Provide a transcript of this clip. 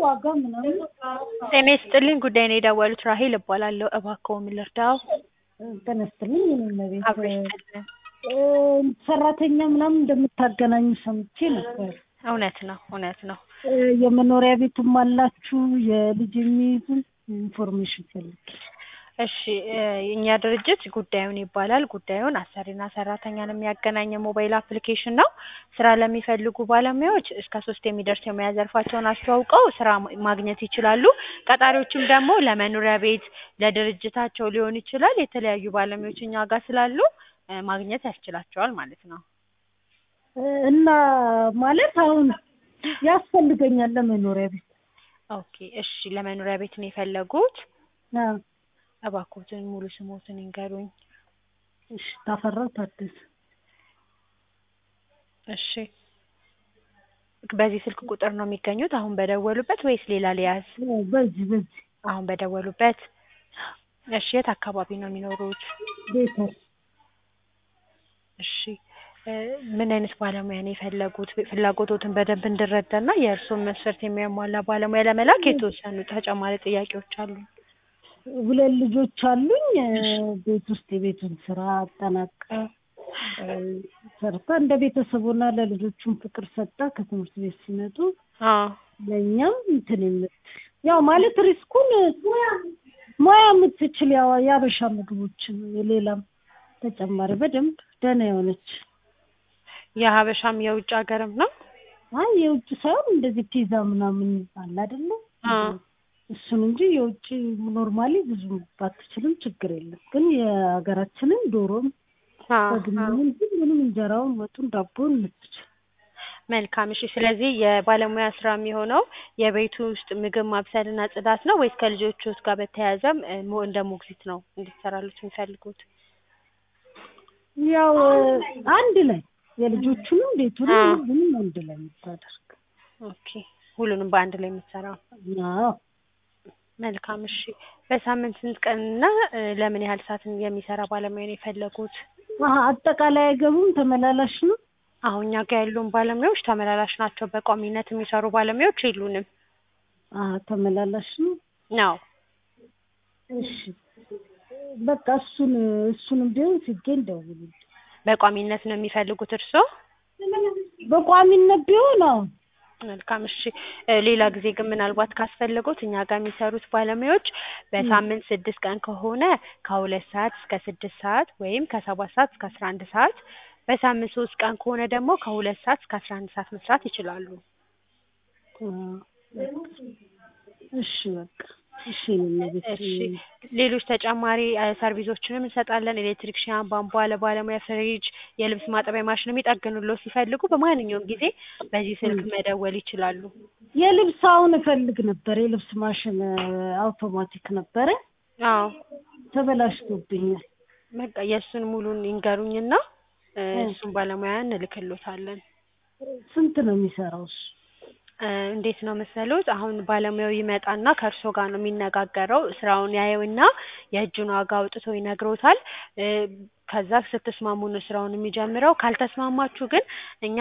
ዋጋ ምናምን ጤና ይስጥልኝ ጉዳይ ነው የደወሉት ራሄል እባላለሁ እባክዎ ምን ልርዳዎ ጤና ይስጥልኝ የኔ ቤት አብሮ ይስጥልን ሰራተኛ ምናምን እንደምታገናኙ ሰምቼ ነበር እውነት ነው እውነት ነው የመኖሪያ ቤትም አላችሁ የልጅ የሚይዙ ኢንፎርሜሽን ፈልጌ እሺ የእኛ ድርጅት ጉዳዩን ይባላል ጉዳዩን አሰሪና ሰራተኛን የሚያገናኝ የሞባይል አፕሊኬሽን ነው ስራ ለሚፈልጉ ባለሙያዎች እስከ ሶስት የሚደርስ የሙያ ዘርፋቸውን አስተዋውቀው ስራ ማግኘት ይችላሉ ቀጣሪዎችም ደግሞ ለመኖሪያ ቤት ለድርጅታቸው ሊሆን ይችላል የተለያዩ ባለሙያዎች እኛ ጋር ስላሉ ማግኘት ያስችላቸዋል ማለት ነው እና ማለት አሁን ያስፈልገኛል ለመኖሪያ ቤት ኦኬ እሺ ለመኖሪያ ቤት ነው የፈለጉት አዎ እባክዎትን ሙሉ ስሞትን ይንገሩኝ እሺ ታፈራው ታደሰ እሺ በዚህ ስልክ ቁጥር ነው የሚገኙት አሁን በደወሉበት ወይስ ሌላ ሊያዝ በዚህ በዚህ አሁን በደወሉበት እሺ የት አካባቢ ነው የሚኖሩት ቤተር እሺ ምን አይነት ባለሙያ ነው የፈለጉት ፍላጎቶትን በደንብ እንድረዳና የእርስዎን መስፈርት የሚያሟላ ባለሙያ ለመላክ የተወሰኑ ተጨማሪ ጥያቄዎች አሉኝ ሁለት ልጆች አሉኝ ቤት ውስጥ የቤቱን ስራ አጠናቃ ሰርታ እንደ ቤተሰብ ሆና ለልጆቹም ፍቅር ሰጣ ከትምህርት ቤት ሲመጡ ለእኛም እንትን የምትል ያው ማለት ሪስኩን ሙያ የምትችል ያው የአበሻ ምግቦችን የሌላም ተጨማሪ በደንብ ደህና የሆነች የሀበሻም የውጭ ሀገርም ነው አይ የውጭ ሳይሆን እንደዚህ ፒዛ ምናምን አለ አይደለ እሱን እንጂ የውጭ ኖርማሊ ብዙ ባትችልም ችግር የለም ግን የሀገራችንን ዶሮም በግምንም ሁሉንም እንጀራውን ወጡን ዳቦን የምትችል መልካም እሺ ስለዚህ የባለሙያ ስራ የሚሆነው የቤቱ ውስጥ ምግብ ማብሰልና ጽዳት ነው ወይስ ከልጆቹት ጋር በተያያዘም እንደ ሞግዚት ነው እንድትሰራሉት የሚፈልጉት ያው አንድ ላይ የልጆቹንም ቤቱንም ሁሉንም አንድ ላይ የምታደርግ ኦኬ ሁሉንም በአንድ ላይ የምትሰራው አዎ መልካም እሺ በሳምንት ስንት ቀንና ለምን ያህል ሰዓት የሚሰራ ባለሙያ ነው የፈለጉት አጠቃላይ አይገቡም ተመላላሽ ነው አሁን እኛ ጋር ያሉን ባለሙያዎች ተመላላሽ ናቸው በቋሚነት የሚሰሩ ባለሙያዎች የሉንም ተመላላሽ ነው ነው እሺ በቃ እሱን እሱንም ቢሆን ሲገኝ ደውሉልኝ በቋሚነት ነው የሚፈልጉት እርስዎ በቋሚነት ቢሆን አዎ መልካም እሺ ሌላ ጊዜ ግን ምናልባት ካስፈለጉት እኛ ጋር የሚሰሩት ባለሙያዎች በሳምንት ስድስት ቀን ከሆነ ከሁለት ሰዓት እስከ ስድስት ሰዓት ወይም ከሰባት ሰዓት እስከ አስራ አንድ ሰዓት በሳምንት ሶስት ቀን ከሆነ ደግሞ ከሁለት ሰዓት እስከ አስራ አንድ ሰዓት መስራት ይችላሉ እሺ በቃ እሺ ቤት እሺ ሌሎች ተጨማሪ ሰርቪሶችንም እንሰጣለን ኤሌክትሪክሽያን ቧንቧ ለባለሙያ ፍሪጅ የልብስ ማጠቢያ ማሽንም ይጠግኑልዎ ሲፈልጉ በማንኛውም ጊዜ በዚህ ስልክ መደወል ይችላሉ የልብስ አሁን እፈልግ ነበር የልብስ ማሽን አውቶማቲክ ነበረ አዎ ተበላሽቶብኛል በቃ የእሱን ሙሉን ይንገሩኝና እሱን ባለሙያ እንልክሎታለን ስንት ነው የሚሰራው እሱ እንዴት ነው መሰሎት አሁን ባለሙያው ይመጣና ከእርስዎ ጋር ነው የሚነጋገረው ስራውን ያየውና የእጁን ዋጋ አውጥቶ ይነግሮታል ከዛ ስትስማሙ ነው ስራውን የሚጀምረው ካልተስማማችሁ ግን እኛ